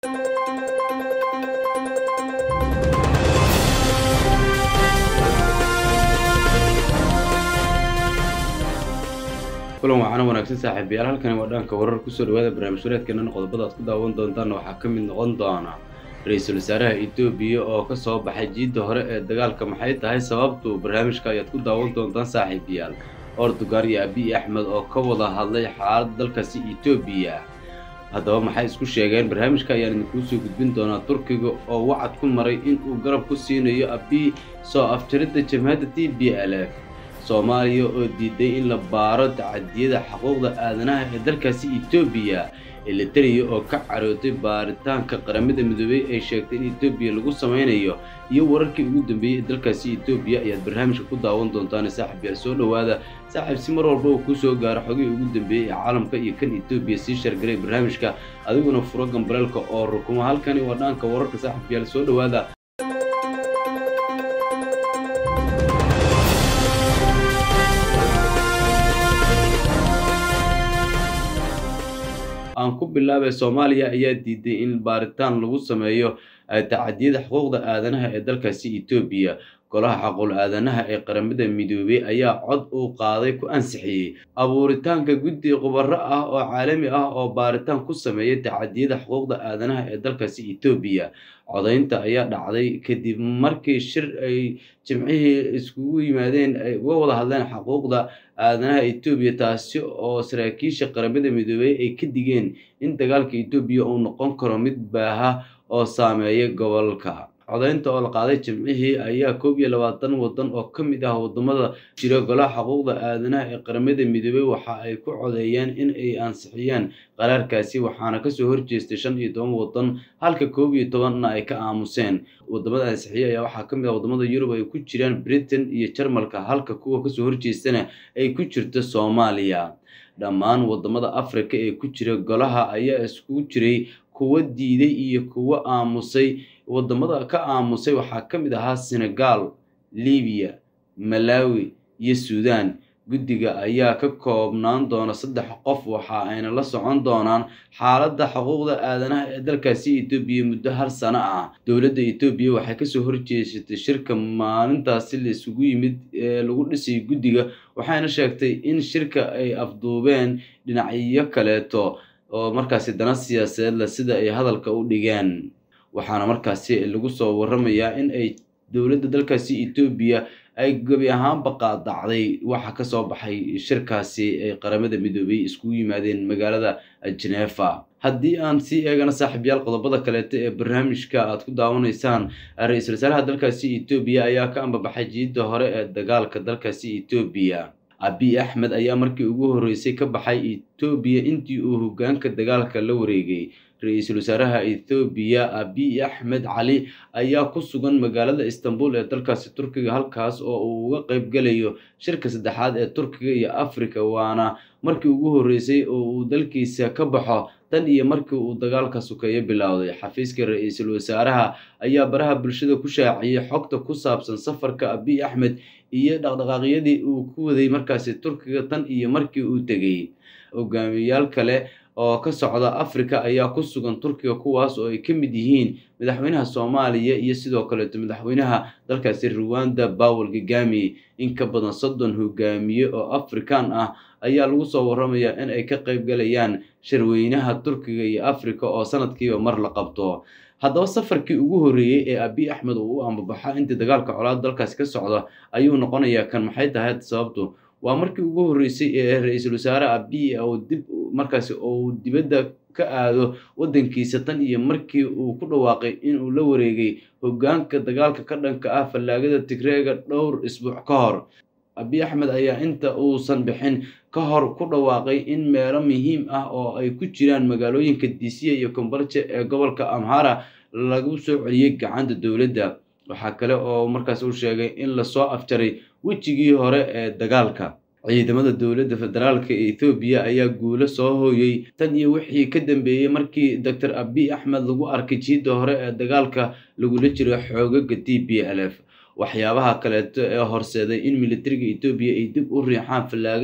kulan waacana wanaagsan saaxiibayaal halkani waa dhaanka warar kusoo dhawaada barnaamij wareedkeenana qodobada aad ku daawan doontaanna waxaa ka mid noqon doona ra-iisul wasaaraha etoobiya oo ka soo baxay jiidda hore ee dagaalka maxay tahay sababtu barnaamijka ayaad ku daawan doontaan saaxiibayaal ordugaar iyo abiy axmed oo ka wada hadlay xaaladda dalkaasi etoobiya haddaba maxay isku sheegeen barnaamijka ayaan idinkuu soo gudbin doonaa turkiga oo wacad ku maray in uu garab ku siinayo abiy soo aftiridda jamhadda t b l f soomaaliya oo diiday in la baaro tacadiyada xuquuqda aadanaha ee dalkaasi etoobiya elitariya oo ka carootay baaritaanka qaramada midoobey ay sheegtay in etoobiya lagu sameynayo iyo wararkii ugu dambeeyey ee dalkaasi etoobiya ayaad barnaamijka ku daawan doontaan saaxib yaal soo dhowaada saaxiib si mar walba uu kuu soo gaaro xogihii ugu dambeeyey ee caalamka iyo kan etoobiya sii shargaray barnaamijka adiguna furo gambaleelka oo rukuma halkani waa dhaanka wararka saaxib yaal soo dhowaada aan ku bilaabay soomaaliya ayaa diiday in baaritaan lagu sameeyo tacadiyada xuquuqda aadanaha ee dalkaasi etoobiya golaha xaqul aadanaha ee qaramada midoobey ayaa cod uu qaaday ku ansixiyey abuuritaanka guddi khubaro ah oo caalami ah oo baaritaan ku sameeya tacadiyada xuquuqda aadanaha ee dalkaasi etoobiya codaynta ayaa dhacday kadib markii shir ay jimcihii iskugu yimaadeen ay uga wada hadleen xuquuqda aadanaha etoobiya taasi oo saraakiisha qaramada midoobey ay ka digeen in dagaalka etoobiya uu noqon karo mid baaha oo saameeya gobolka codaynta oo la qaaday jimcihii ayaa koob iyo labaatan waddan oo ka mid ah waddamada jira golaha xuquuqda aadanaha ee qaramada midoobey waxa ay ku codeeyeen in ay ansixiyaan qaraarkaasi waxaana kasoo horjeestay shan iyo toban waddan halka koob iyo tobanna ay ka aamuseen waddamada ansixiyey ayaa waxaa ka mid ah waddamada yurub ay ku jiraan britain iyo jarmalka halka kuwa kasoo horjeestana ay ku jirto soomaaliya dhammaan waddamada afrika ee ku jira golaha ayaa iskugu jiray kuwa diiday iyo kuwa aamusay waddamada ka aamusay waxaa ka mid ahaa senegal libiya malawi iyo suudan guddiga ayaa ka koobnaan doona saddex qof waxa ayna la socon doonaan xaaladda xuquuqda aadanaha ee dalkaasi etoobiya muddo hal sano ah dowladda etoobiya waxay kasoo horjeesatay shirka maalintaasi la isugu yimid ee lagu dhisay guddiga waxayna sheegtay in shirka ay afduubeen dhinacyo kaleeto oo markaasi dana siyaasadeedla sida ay hadalka u dhigeen waxaana markaasi lagu soo waramayaa in ay dowladda dalkaasi etoobiya ay gebi ahaanba qaadacday waxa kasoo baxay shirkaasi ay qaramada midoobey iskugu yimaadeen magaalada genefa haddii aan sii eegana saaxiibyaal qodobada kaleeto ee barnaamijka aad ku daawanaysaan ra-iisul wasaaraha dalkaasi etoobiya ayaa ka ambabaxay jiidda hore ee dagaalka dalkaasi etoobiya abiy axmed ayaa markii ugu horreysay ka baxay etoobiya intii uu hogaanka dagaalka la wareegay ra-iisul wasaaraha ethoobiya abiy axmed cali ayaa ku sugan magaalada istanbul ee dalkaasi turkiga halkaas oo uu uga qeybgelayo shirka saddexaad ee turkiga iyo afrika waana markii ugu horreysay oo uu dalkiisa ka baxo tan iyo markii uu dagaalka sukeeyo bilowday xafiiska ra-iisul wasaaraha ayaa baraha bulshada ku shaaciyey xogta ku saabsan safarka abiy axmed iyo dhaqdhaqaaqyadii uu ku waday markaasi turkiga tan iyo markii uu tegey hogaamiyayaal kale oo ka socda afrika ayaa ku sugan turkiga kuwaas oo ay ka mid yihiin madaxweynaha soomaaliya iyo sidoo kaleeto madaxweynaha dalkaasi ruwanda bawel gagami in ka badan soddon hogaamiye oo afrikaan ah ayaa lagu soo waramayaa in ay ka qayb galayaan shirweynaha turkiga iyo afrika oo sanadkiiba mar la qabto haddaba safarkii ugu horreeyey ee abiy axmed uu u ambabaxa intii dagaalka colaad dalkaasi ka socda ayuu noqonayaa kan maxay tahay sababtu waa markii ugu horreysay ee ra-iisul wasaare abiy oo dib markaasi uu dibadda ka aado waddankiisa tan iyo markii uu ku dhawaaqay inuu la wareegay hoggaanka dagaalka ka dhanka ah fallaagada tigreega dhowr isbuuc ka hor abiy axmed ayaa inta uusan bixin ka hor ku dhawaaqay in meelo muhiim ah oo ay ku jiraan magaalooyinka disiya iyo kombalje ee gobolka amhara lagu soo celiyey gacanta dowladda waxaa kale oo markaas uu sheegay in lasoo afjaray wejigii hore ee dagaalka ciidamada dowladda federaalka ee ethoobiya ayaa guulo soo hooyey tan iyo wixii ka dambeeyey markii doctor abiy axmed lagu arkay jiidda hore ee dagaalka lagula jiro xoogaga t b l f waxyaabaha kaleeto ee horseeday in militariga etoobiya ay dib u riixaan fallaagada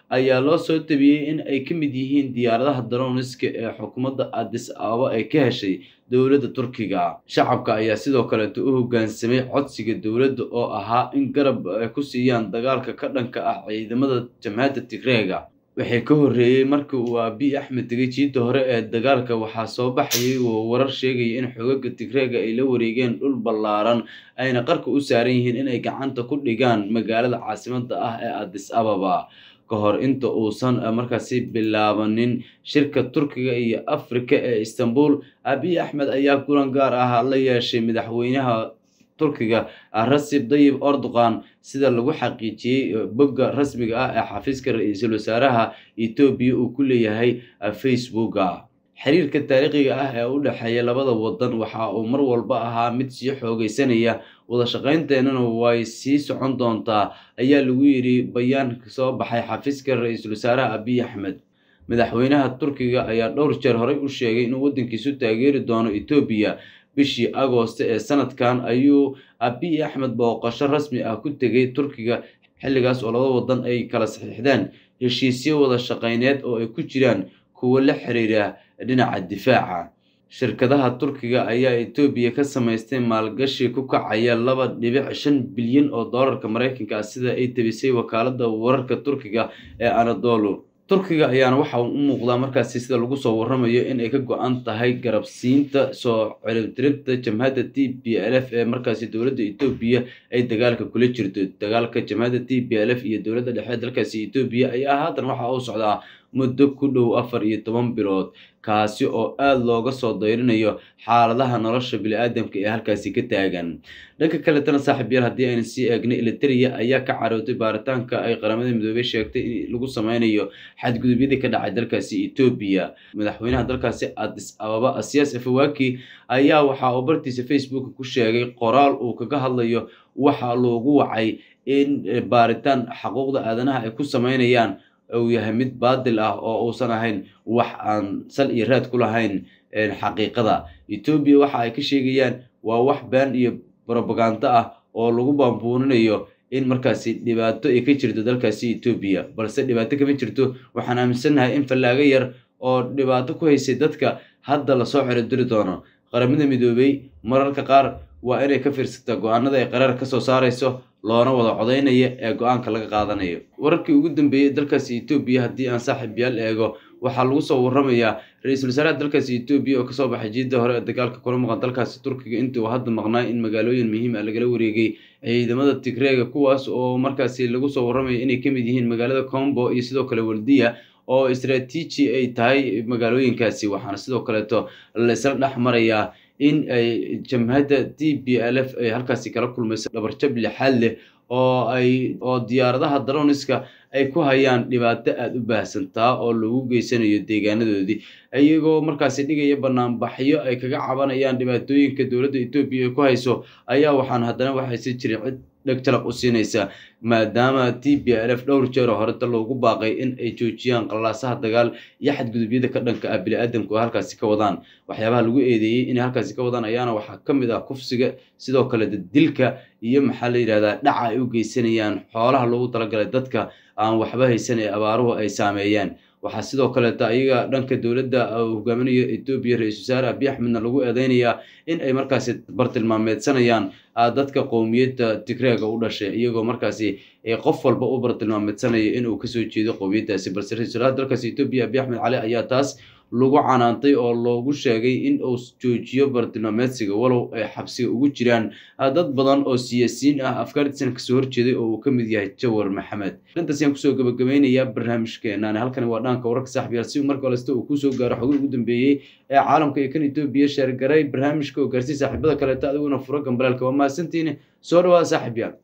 ayaa loo soo tabiyey in ay ka mid yihiin diyaaradaha daroniska ee xukuumadda adis ababa ay ka heshay dowladda turkiga shacabka ayaa sidoo kaleeto u hoggaansamay codsiga dowladda oo ahaa in garab ay ku siiyaan dagaalka ka dhanka ah ciidamada jamhadda tigreega waxay ka horreeyey markii uu abiy axmed tegay jiidda hore ee dagaalka waxaa soo baxayay oo warar sheegaya in xogaga tigreega ay la wareegeen dhul ballaaran ayna qarka u saaran yihiin inay gacanta ku dhigaan magaalada caasimadda ah ee adis ababa ka hor inta uusan markaasi bilaabanin shirka turkiga iyo afrika ee istanbul abiy axmed ayaa kulan gaar ah la yeeshay madaxweynaha turkiga rasib dayib erdogan sida lagu xaqiijiyey bogga rasmiga ah ee xafiiska ra-iisul wasaaraha etoobiya uu ku leeyahay facebooka xiriirka taariikhiga ah ee u dhexeeya labada wadan waxa uu mar walba ahaa mid sii xoogeysanaya wada shaqaynteenana way sii socon doontaa ayaa lagu yidhi bayaan soo baxay xafiiska ra-iisul wasaaraha abiy axmed madaxweynaha turkiga ayaa dhowr jeer horey u sheegay inuu waddankiisu taageeri doono etoobiya bishii agoosto ee sanadkan ayuu abiy axmed booqasho rasmi ah ku tegay turkiga xilligaas oo labada wadan ay kala saxiixdeen heshiisyo wada shaqayneed oo ay ku jiraan kuwo la xiriira dhinaca difaaca shirkadaha turkiga ayaa etoobiya ka samaystay maalgashi ku kacaya laba dhibic shan bilyan oo doolarka maraykanka ah sida ay tabisay wakaaladda wararka turkiga ee anadolu turkiga ayaana waxa uu u muuqdaa markaasi sida lagu soo warramayo in ay ka go-an tahay garabsiinta soo ciribtiribta jamhadda t b l f ee markaasi dowladda etoobiya ay dagaalka kula jirto dagaalka jamhadda t b l f iyo dowladda dhexe dalkaasi etoobiya ayaa haatan waxa uu socdaa muddo ku dhow afar iyo toban bilood kaasi oo aada looga soo dayrinayo xaaladaha nolosha bili-aadamka ee halkaasi ka taagan dhanka kaletana saaxiibyaal haddii aynu sii eegnay eliteria ayaa ka carootay baaritaanka ay qaramada midoobey sheegtay in lagu sameynayo xadgudubyadii ka dhacay dalkaasi etoobiya madaxweynaha dalkaasi adis ababa asiyaas afawaki ayaa waxa uu bartiisa facebook ku sheegay qoraal uu kaga hadlayo waxa loogu wacay in baaritaan xaquuqda aadanaha ay ku sameynayaan uu yahay mid baadil ah oo uusan ahayn wax aan sal iyo raad ku lahayn xaqiiqada etoobiya waxa ay ka sheegayaan waa wax been iyo brobagando ah oo lagu baambuuninayo in markaasi dhibaato ay ka jirto dalkaasi etoobiya balse dhibaato kama jirto waxaan aaminsannahay in fallaago yar oo dhibaato ku haysay dadka hadda lasoo ciribdiri doono qaramada midoobey mararka qaar waa inay ka fiirsataa go-aanada ay qaraar ka soo saarayso loona wada codaynaya ee go-aanka laga qaadanayo wararkii ugu dambeeyey dalkaasi etoobiya haddii aan saaxiib yaal eego waxaa lagu soo warramayaa ra-iisul wasaaraha dalkaasi etoobiya oo kasoo baxay jiidda hore ee dagaalka kula maqan dalkaasi turkiga intii uu hadda maqnaay in magaalooyin muhiim ah lagala wareegay ciidamada tigreega kuwaas oo markaasi lagu soo warramaya inay ka mid yihiin magaalada combo iyo sidoo kale waldiya oo istraatiiji ay tahay magaalooyinkaasi waxaana sidoo kaleeto laysla dhex marayaa in ay jamhadda t b l f ay halkaasi kala kulmayso dhabarjab lixaad leh oo ay oo diyaaradaha daroniska ay ku hayaan dhibaato aada u baahsantaa oo lagu geysanayo deegaanadoodii iyagoo markaasi dhigaya banaanbaxyo ay kaga cabanayaan dhibaatooyinka dowladda etoobiya ay ku hayso ayaa waxaan haddana waxayse jirin cid dheg jalaq u siinaysa maadaama t b l f dhowr jeeroo horeta loogu baaqay in ay joojiyaan qalaasaha dagaal iyo xadgudubyada ka dhanka ah bili-aadamka oo halkaasi ka wadaan waxyaabaha lagu eedeeyey inay halkaasi ka wadaan ayaana waxaa ka mid ah kufsiga sidoo kale dilka iyo maxaa la yidhahdaa dhaca ay u geysanayaan xoolaha loogu talagalay dadka aan waxba haysan ee abaaruhu ay saameeyeen waxaa sidoo kaleeta ayaga dhanka dowladda hogaaminayo etoobiya ra-isul wasaare abiy axmedna lagu eedeynayaa in ay markaasi bartilmaameedsanayaan dadka qowmiyadda tigreega u dhashay iyagoo markaasi qof walba u bartilmaameedsanayo inuu kasoo jeedo qowmiyaddaasi balse ra-isul wasaaraha dalkaasi etoobiya abiy axmed cali ayaa taas lagu canaantay oo loogu sheegay in uu joojiyo bartilmaameedsiga walow ay xabsiga ugu jiraan dad badan oo siyaasiyiin ah afghanistan kasoo horjeeday oo uu ka mid yahay jawar maxamed intaas ayaan kusoo gabagabeynayaa barnaamijkeenaan halkani waa dhaanka wararka saaxiibyaal si marka holesta uu kusoo gaaro xogii ugu dambeeyey ee caalamka iyo kan etoobiya sheergaray barnaamijka oo gaarsii saaxiibada kaleeta adiguna furo gambalaalka waa mahadsantiine soo dhawaada saaxiibyaal